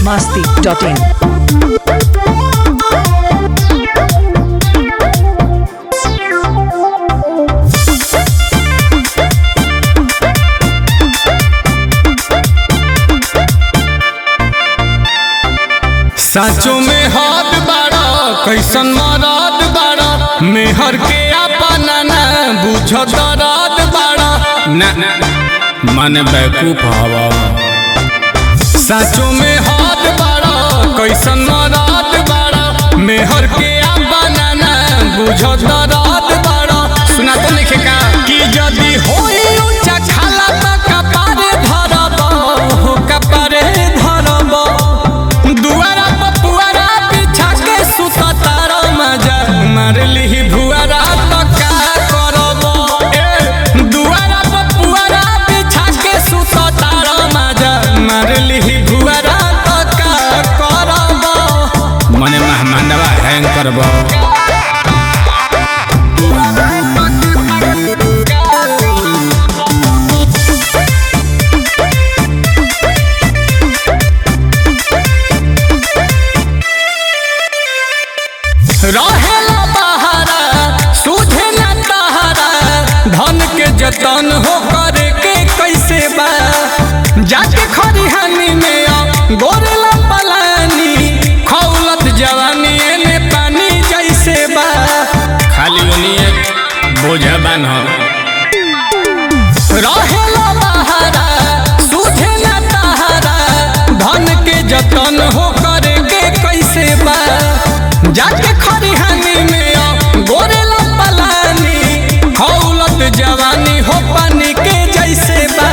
masti.in. साचो में हाथ बाड़ा कैसन मराद बाड़ा मेहर के अपना ना बुझ दराद बाड़ा ना मन बैकूफ हवा साचो में हाथ बाड़ा कैसन मराद बाड़ा मेहर के अपना ना बुझ दराद बाड़ा सुना तो लिखे का कि यदि होई ऊंचा खाला त कपारे धरब हो कपारे धरब दुआरा पर पुआरा बिछा के सुत तारा मजा मार लिही भुआरा तो का करब ए दुआरा पर पुआरा बिछा के सुत तारा मजा मार लिही भुआरा तो का करब मने मेहमानवा हैंग करब रहेला बहारा सूझे न तहारा धन के जतन हो करे के कैसे बा जाके खरिहानी में आ गोरेला पलानी खौलत जवानी एने पानी जैसे बा खाली उनिए बोझा बान हो रहेला बहारा सूझे न तहारा धन के जतन हो करे के कैसे बा जाके खरिहानी में आ गोरेला पलानी हौलत जवानी हो पानी के जैसे बा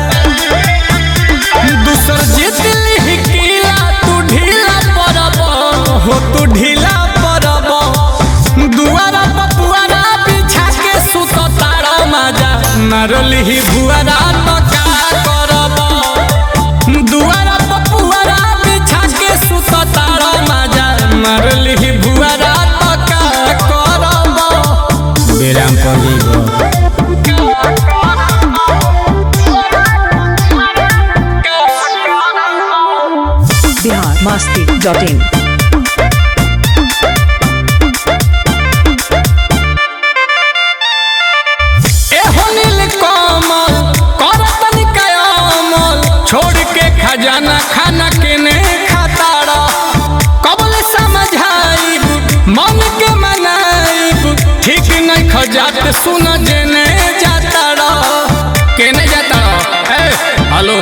दूसर जीत ली किला तू ढीला पड़ब हो तू ढीला पड़ब दुआरा पपुआरा बिछा के सुत तारा मजा मारली भुआरा तो का करब दुआरा पपुआरा बिछा के सुत तारा मजा मारली भुआरा तो का करब बेराम पर जइबो Bihar masti.in. एहो नील कमल करतन कयामल छोड़ के खजाना खाना के ने खाताड़ा कबल समझाइब मन के मनाइब ठीक नहीं खजात सुन जेने जाताड़ा केने जाताड़ा ए हेलो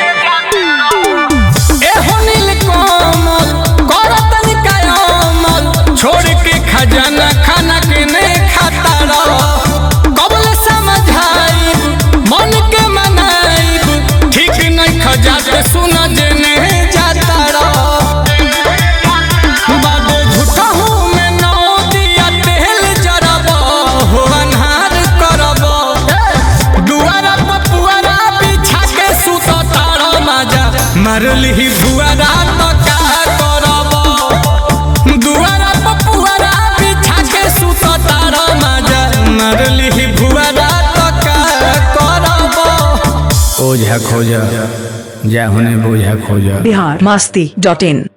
एहो नील कमल करतन कयामल छोड़ के खजाना खाना के ने खाताड़ा कबल समझाइब मन के मनाइब ठीक नहीं खजात सुन जेने जाताड़ा बाबे झूठा हूँ मैं नौ दिया तेल जरब हो अन्हार करब दुआरा पर पुआरा बिछा के सुत तारा मजा मारली भुआरा तो का करब दुआरा पर पुआरा बिछा के सुत तारा मजा मारली भुआरा तो का करब ओझा खोजा जा होने बोझा खोजा Bihar masti.in.